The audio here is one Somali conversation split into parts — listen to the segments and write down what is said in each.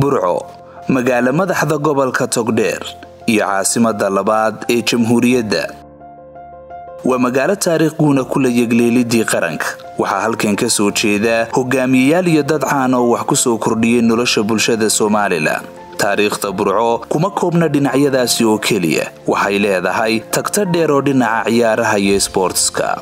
burco magaalo madaxda gobolka togdheer iyo caasimadda labaad ee jamhuuriyadda waa magaalo taariikh guuna kula yegleelidii qaranka waxaa halkan ka soo jeeda hogaamiyeyaal iyo dad caan oo wax ku soo kordhiyay nolosha bulshada somalilan taariikhda burco kuma koobna dhinacyadaasi oo keliya waxay leedahay tagta dheer oo dhinaca ciyaaraha iyo sboortska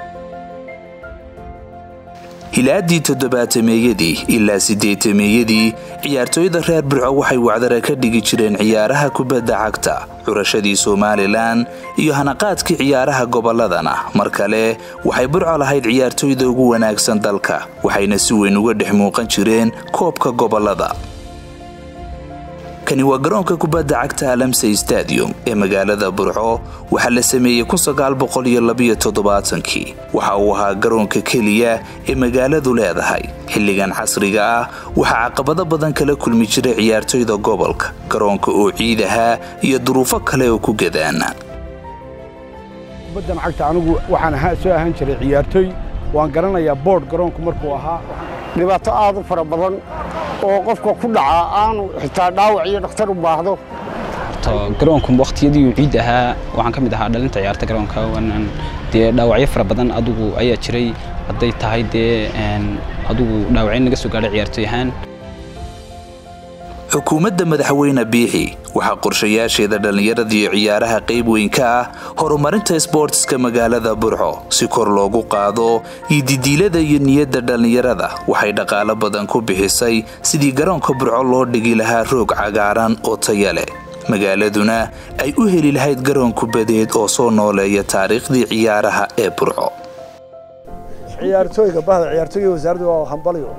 hilaadii toddobaatameeyadii ilaa siddeetameeyadii ciyaartooyda reer burco waxay wacdara ka dhigi jireen ciyaaraha kubadda cagta curashadii somalilan iyo hanaqaadkii ciyaaraha gobolladana mar kale waxay burco lahayd ciyaartooyda ugu wanaagsan dalka waxayna si weyn uga dhex muuqan jireen koobka gobollada kani waa garoonka kubadda cagta alamsey stadium ee magaalada burco waxaa la sameeyey kii waxa uu ahaa garoonka keliya ee magaaladu leedahay xilligan casriga ah waxaa caqabado badan kala kulmi jiray ciyaartoyda gobolka garoonka oo ciid ahaa iyo duruufo kale oo ku gadaana kubaddan cagta anigu waxaan soo ahaan jiray ciyaartooy waan garanayaa boodh garoonku markuu ahaa dhibaato aad u fara badan oo qofka ku dhacaa aanu xitaa dhaawac iyo dhakhtar u baahdo garoonku wakhtiyadii ciid ahaa waxaan ka mid ahaa dhalinta ciyaarta garoonka dee dhaawacyo fara badan adugu ayaa jiray hadday tahay dee adugu dhaawacyo naga soo gaadhay ciyaartooy ahaan xukuumadda madaxweyne biixi waxaa qorshayaasheeda dhallinyaradii ciyaaraha qayb weyn ka ah horumarinta sboortiska magaalada burco si kor loogu qaado iyo didiilada iyo niyadda dhallinyarada waxay dhaqaalo badan ku bixisay sidii garoonka burco loo dhigi lahaa roog cagaaran oo taya leh magaaladuna ay u heli lahayd garoon kubadeed oo soo nooleeya taariikhdii ciyaaraha ee burco ciyaartooyga bahda ciyaartooyga wasaaraddu waa hambalyo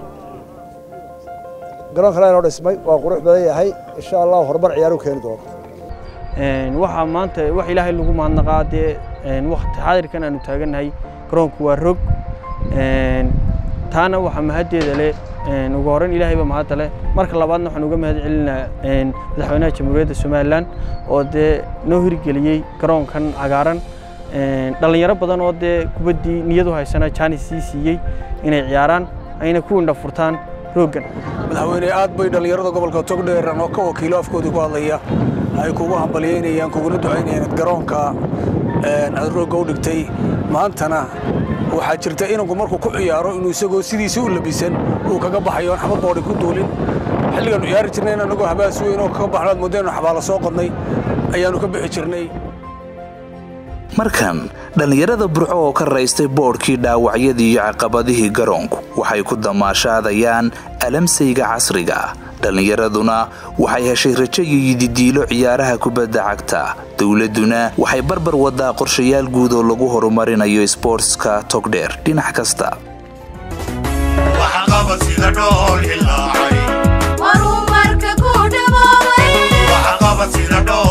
garoon kale inoo dhismay waa qurux badan yahay insha allah horumar ciyaaru keeni doono waxaa maanta wax ilaahay lagu mahadnaqaa dee waqti xaadirkan aanu taagannahay garoonku waa rog taana waxaa mahaddeeda leh ugu horreyn ilaahay baa mahadda leh marka labaadna waxaan uga mahad celinaa madaxweynaha jamhuuriyadda somalilan oo dee noo hirgeliyey garoonkan cagaaran dhallinyaro badan oo dee kubaddii niyadu haysana jaanis sii siiyey inay ciyaaraan ayna ku indha furtaan rooggan madaxweyne aad bay dhallinyarada gobolka togdheer oo ka wakiilo afkoodii ku hadlaya ay kugu hambalyaynayaan kuguna ducaynayaan ad garoonka aad roogga u dhigtay maantana waxaa jirta inanku markuu ku ciyaaro inuu isagoo sidiisa u labisan uu kaga baxayo aan xabad boodhi ku duulin xilligaannu ciyaari jirnay in annagoo habaas weyn oo kaga baxno aad moodeen xabaala soo qodnay ayaannu ka bixi jirnay markan dhallinyarada burco oo ka raystay boodhkii dhaawacyadii iyo caqabadihii garoonku waxay ku damaashaadayaan alamsayga casriga ah dhallinyaraduna waxay heshay rajo iyo yididiilo ciyaaraha kubadda cagta dowladduna waxay barbar wadaa qorshayaal guud oo lagu horumarinayo sboortska togdheer dhinac kasta horumarka ku dhaboobay